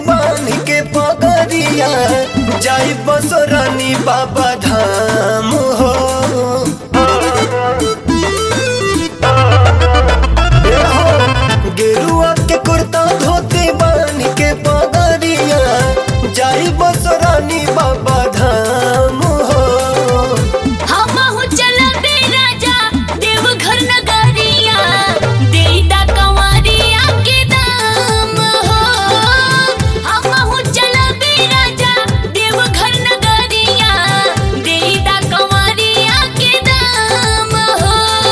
बांध के पगरिया जाई बसोरानी बाबा धाम हो ए हो, गेरुआ के कुर्ता धोती बांध के पगरिया जाई बसोरानी बाबा धाम हो हमहु चलबे राजा देवघर नगरिया देईदा कंवरिया के दाम हो हमहु चलबे राजा देवघर नगरिया देईदा कंवरिया के दाम हो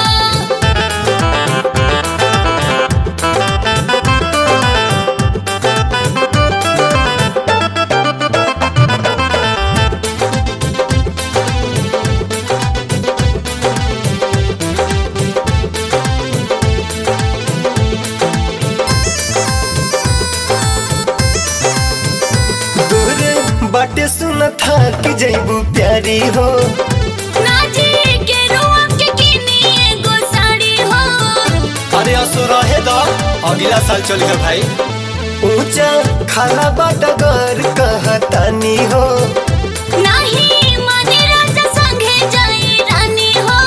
दूर बाटे सुन था कि जैबू प्यारी हो नाजी के रुआ के किनी एगो साड़ी हो अरे असो रहे दो अगला साल चली गए भाई ऊंचा खाला बाटा घर कहतानी हो नाही माने राजा संगे जाई रानी हो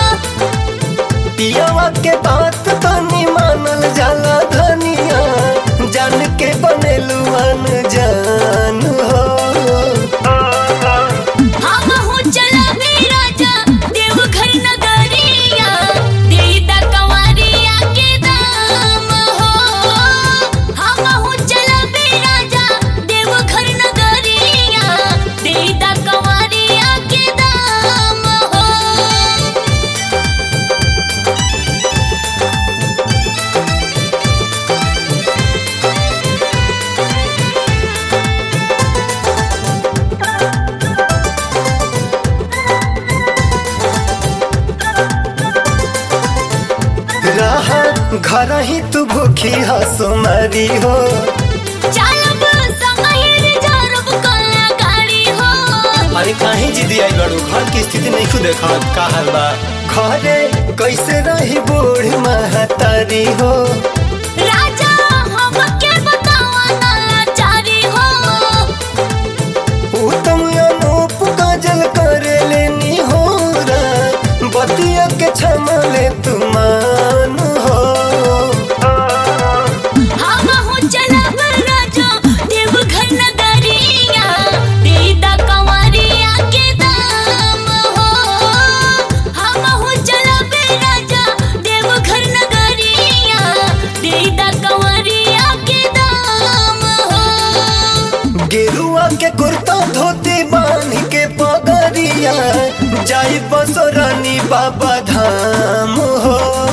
पियावा के बात तनी मानल जाला धनिया जान के बनेलू जान हो हमहु चलबे राजा देवघर नगरिया देईदा कंवरिया के दाम हो हमहु चलबे राजा देवघर नगरिया देईदा कंवरिया के दाम हो रहा घर ही तू भूखी हसो मारी हो चालब संगहिर जरब कला गाड़ी हो अरे काहे जिदी आई बड़ू घर की स्थिति नहीं खुद देखा का हाल बा घरे कैसे रही बूढ़ महतारी हो राजा हमके बतावा नलाचारी हो उत्तम अनूप काजल करे लेनी हो बतिया के छमले तुमान हो हमहु चलब राजा देवघर नगरिया देईदा कंवरिया के दाम हो हमहु चलब राजा देवघर नगरिया देईदा कंवरिया के दाम हो गेरुआ के कुर्ता धोती बांध के पगरिया जाई बसोरानी बाबा धाम हो